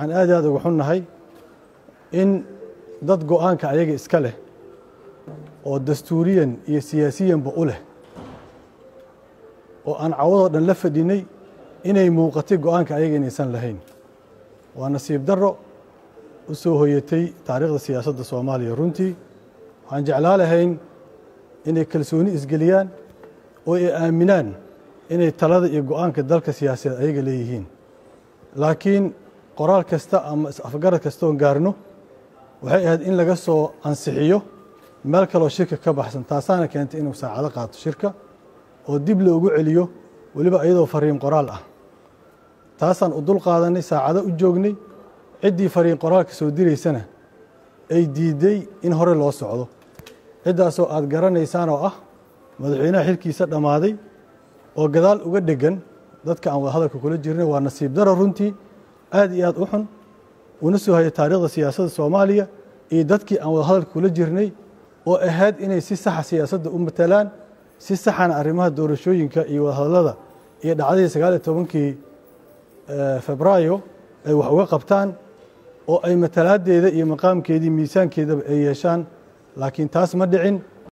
waxaan aad i aad uga xunnahay in dad go-aanka ayaga iska leh oo dastuuriyan iyo siyaasiyanba u leh oo aan cawadoo dhan la fadhinay inay muuqatay go-aanka ayaga inaysan lahayn waa nasiib darro u soo hoyatay taariikhda siyaasadda soomaaliya runtii waxaan jeclaa lahayn inay kalsooni isgeliyaan oo ay aaminaan inay talada iyo go-aanka dalka siyaasadeed ayaga leeyihiin laakiin qoraal kasta ama is-afgarad kastoon gaarno waxay ahayd in laga soo ansixiyo meel kaloo shirka ka baxsan taasaana keentay inuu saacado qaato shirka oo dib loogu celiyo weliba iyadoo fariin qoraal ah taasaan u dul qaadanay saacado u joognay ciddii fariin qoraalka soo diraysana ay diidday in hore loo socdo ciddaasoo aad garanaysaan oo ah madaxweynaha xilkiisa dhammaaday oo gadaal uga dhegan dadka aan wada hadalka kula jirnay waa nasiib daro runtii aad iyo aad u xun una soo hayay taariikhda siyaasadda soomaaliya iyo dadkii aan wada hadalka kula jirnay oo ahayd inay si saxa siyaasadda u matalaan si saxana arrimaha doorashooyinka iyo wadahadallada iyo dhacdadii sagaal iyo tobankii febraayo ay wax uga qabtaan oo ay matalaadeeda iyo maqaamkeedii miisaankeedaba ay yeeshaan laakiin taas ma dhicin